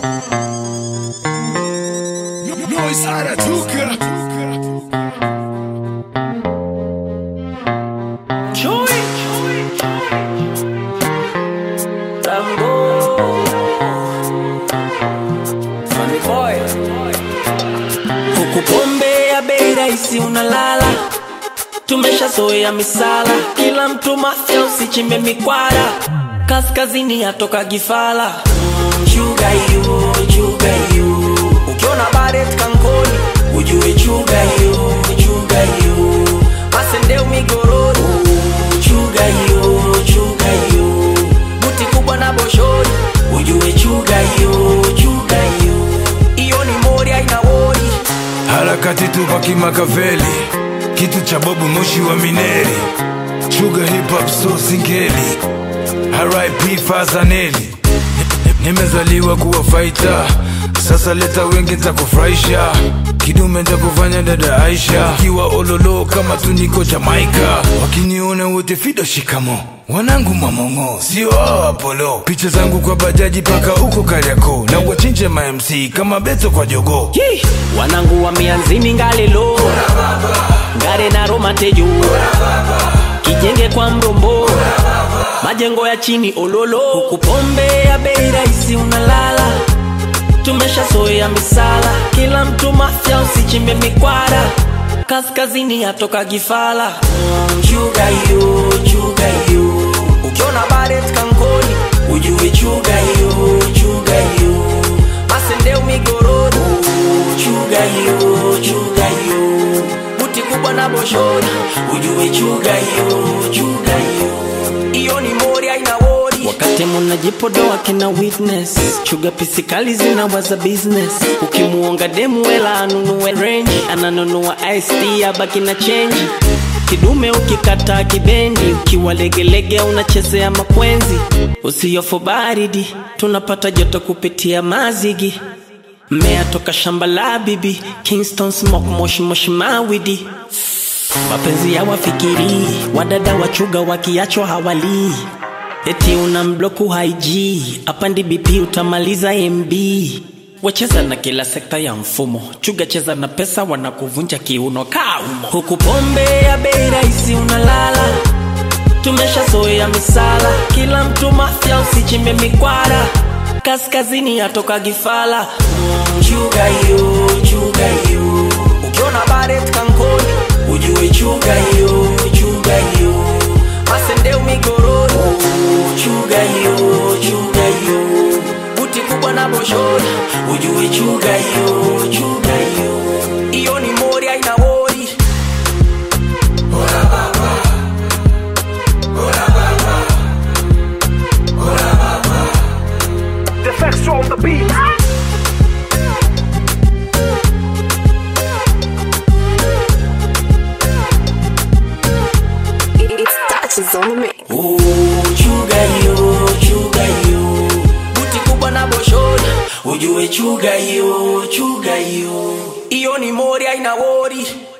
Noise anatuka Chui Rambo Funny boy Huku pombe ya bei rahisi unalala Tumeshazoea misala Kila mtu mafya usichimbe mikwara Kaskazini yatoka gifala mm, Chuga hiyo, chuga hiyo Ukiona baret kankoni Ujue chuga hiyo, chuga hiyo Masendeu migoroni Chuga hiyo, chuga hiyo Buti kubwa na boshori Ujue chuga hiyo, chuga hiyo Iyo ni mori haina wori harakati tupa kimakaveli kitu cha bobu moshi wa mineri chuga hip hop so singeli RIP Fazaneli nimezaliwa kuwa faita sasa leta wengi ntakufurahisha kidume ntakufanya dada Aisha kiwa ololo kama tuniko Jamaika wakiniona wote fido shikamo wanangu mamongo sio hao Apollo picha zangu kwa bajaji paka huko Kariakoo na wachinje ma MC kama Beto kwa jogoo Yee! wanangu wa mianzini ngalelo ngare na romatejo kijenge kwa mrombo majengo ya chini ololo huku pombe ya bei rahisi unalala tumeshazoea misala kila mtu mafya usichimbe mikwara kaskazini yatoka gifala mm, chuga hiyo chuga hiyo ukiona baret kankoni ujue chuga hiyo chuga hiyo masendeu migoroni chuga hiyo chuga hiyo buti kubwa na boshori ujue chuga hiyo chuga hiyo iyo ni mori aina wori wakati munajipodoa kina witness chuga pisikali zinawaza business ukimuonga demu wela anunue range ananunua ist abaki na chenji kidume ukikata kibendi ukiwa legelege unachezea makwenzi usiyofu baridi tunapata joto kupitia mazigi mmea toka shamba la bibi kingston smoke moshi moshi mawidi mapenzi ya wafikiri wadada wachuga wakiachwa hawalii eti una mbloku haig apandi bp utamaliza mb wacheza na kila sekta ya mfumo chuga cheza na pesa wanakuvunja kiuno kaumo huku pombe ya bei rahisi unalala tumeshazoea misala kila mtu mafya usichimbe mikwara kaskazini yatoka gifala mm, chuga hiyo chuga hiyo ukiona baret kankoni ujue chuga hiyo chuga hiyo masendeu migoroni chuga hiyo chuga hiyo buti kubwa na boshori ujue chuga hiyo chuga hiyo iyo ni mori aina wori The facts on the beat. It touches on me. Oh, chuga hiyo chuga hiyo buti kubwa na boshori ujue chuga hiyo chuga hiyo iyo ni mori aina wori